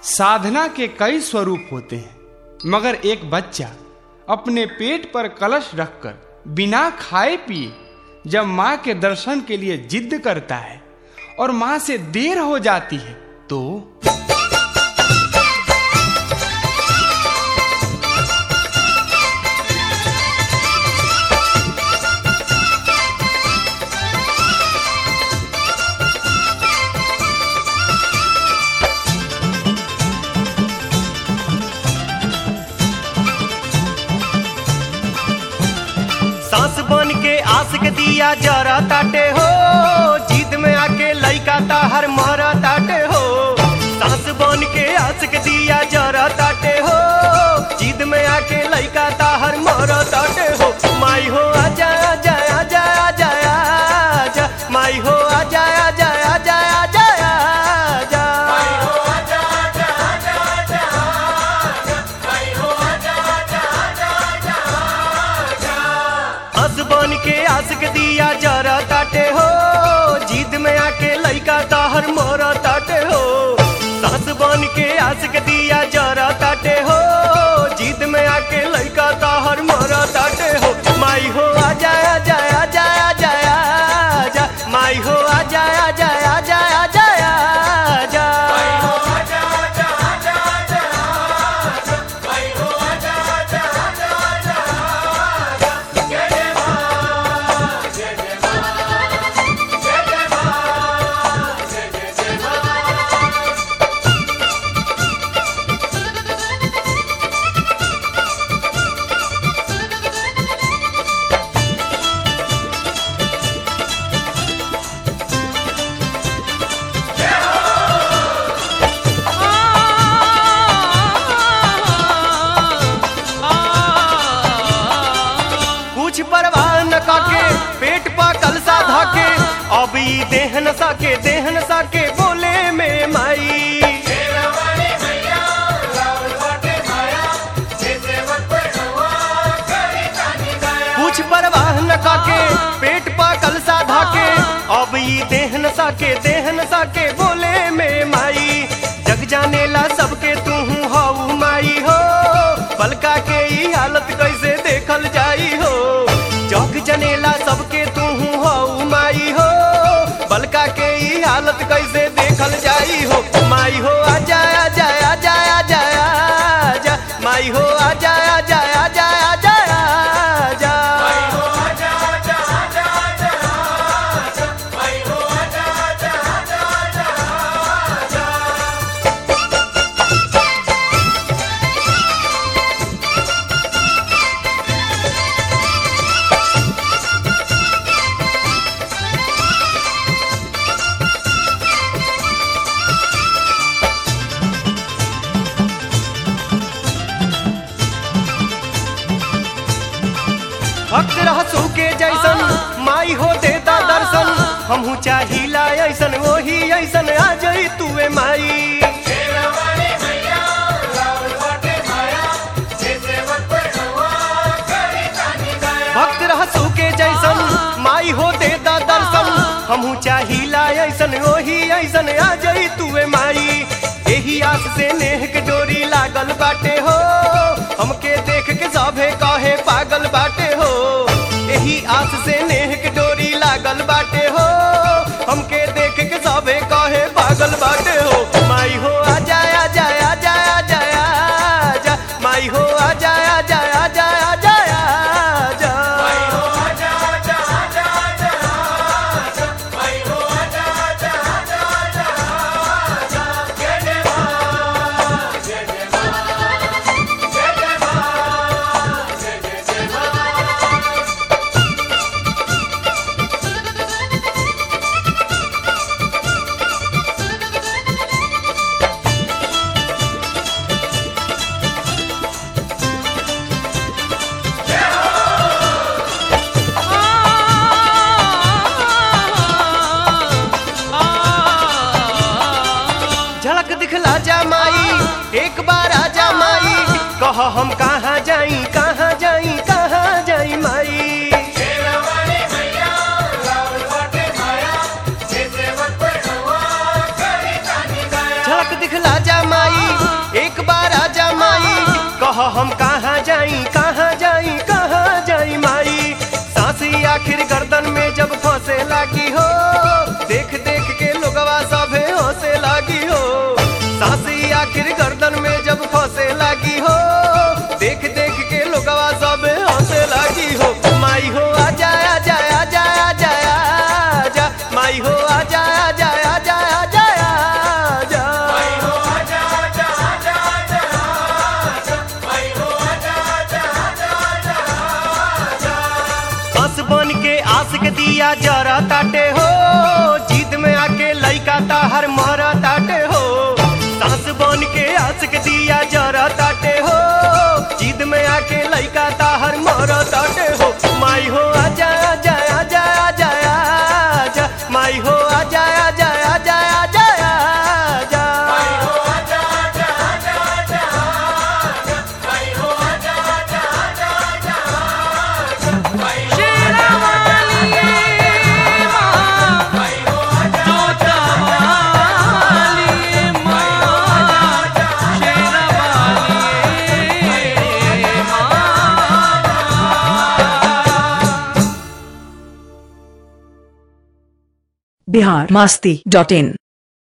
साधना के कई स्वरूप होते हैं मगर एक बच्चा अपने पेट पर कलश रखकर बिना खाए पिए जब माँ के दर्शन के लिए जिद करता है और माँ से देर हो जाती है तो सांस बन के आस के दिया जरा ताटे हो जिद में आके लइका ताहर मरा ताटे हो सांस बन के आस के दिया जरा ताटे हो जिद में आके लइका ताहर मरा ताटे हो माई हो आजा आजा आजा आजा आजा माई हो आजा आजा आजा आजा आजा हंस बन के आस के दिया जरा ताटे हो जिद में आके लइका ताहर मोरा ताटे हो सास बन के आस के दिया जरा ताटे हो जिद में आके लइका ताहर मोरा ताटे हो माई हो आजा आजा आजा आजा आजा माई हो आजा आजा आजा आजा आजा कुछ परवाह न काके पेट पा कलसा धाके अब ई देह न साके देह न साके बोले में माई कुछ परवाह न काके पेट पा कलसा धाके अब ई देह न साके देह न साके बोले में माई जग जाने ला सबके तू हऊ माई हो पलका के ई हालत कैसे देखल जाई हो जग जनेला सबके तू हऊ माई हो बलका के ई हालत कैसे देखल जाई हो माई हो आजा आजा आजा आजा आजा माई हो आजा आजा आजा आजा आजा भक्त रहसू के जैसन माई हो देता दर्शन हमहू चाहिला ऐसन वही ऐसन आ जाई तुए माई भक्त रहसू के जैसन माई हो देता दर्शन हमहू चाहिला ऐसन वही ऐसन आ जाई तुए माई एही आस से नेह के डोरी लागल बाटे हो हमके देख के सभे कहे पागल बाटे हो एही आस से नेह के डोरी लागल बाटे हो हमके देख के सभे कहे पागल बाटे हो माई हो आजा आजा आजा आजा आजा माई हो आजा आजा आजा आजा आजा झलक दिखला जा माई एक बार आजा माई कह हम कहाँ जाई कहाँ जाई कहाँ जाई माई झलक दिखला जा माई कह हम कहाँ जाई कहाँ जाई कहाँ जाई माई सांसी आखिर गर्दन में जब फंसे लागी हो देख देख के लोगवा सभे हंसे लागी हो सांसी आखिर गर्दन में जब फंसे लागी हो देख देख के लोगवा सभे हंसे लागी हो माई हो आजा आजा आजा आजा आजा माई हो आजा आजा आजा आजा आजा बस बन के आस के दिया जरा ताटे हो जीत में आके लइका ताहर मरा ताटे हो सास बन के आस के दिया जरा ताटे हो जीत में आके लइका ताहर मरा ताटे हो माई हो आजा आजा आजा आजा आजा माई हो आजा आजा आजा आजा आजा बिहार मास्ती डॉट इन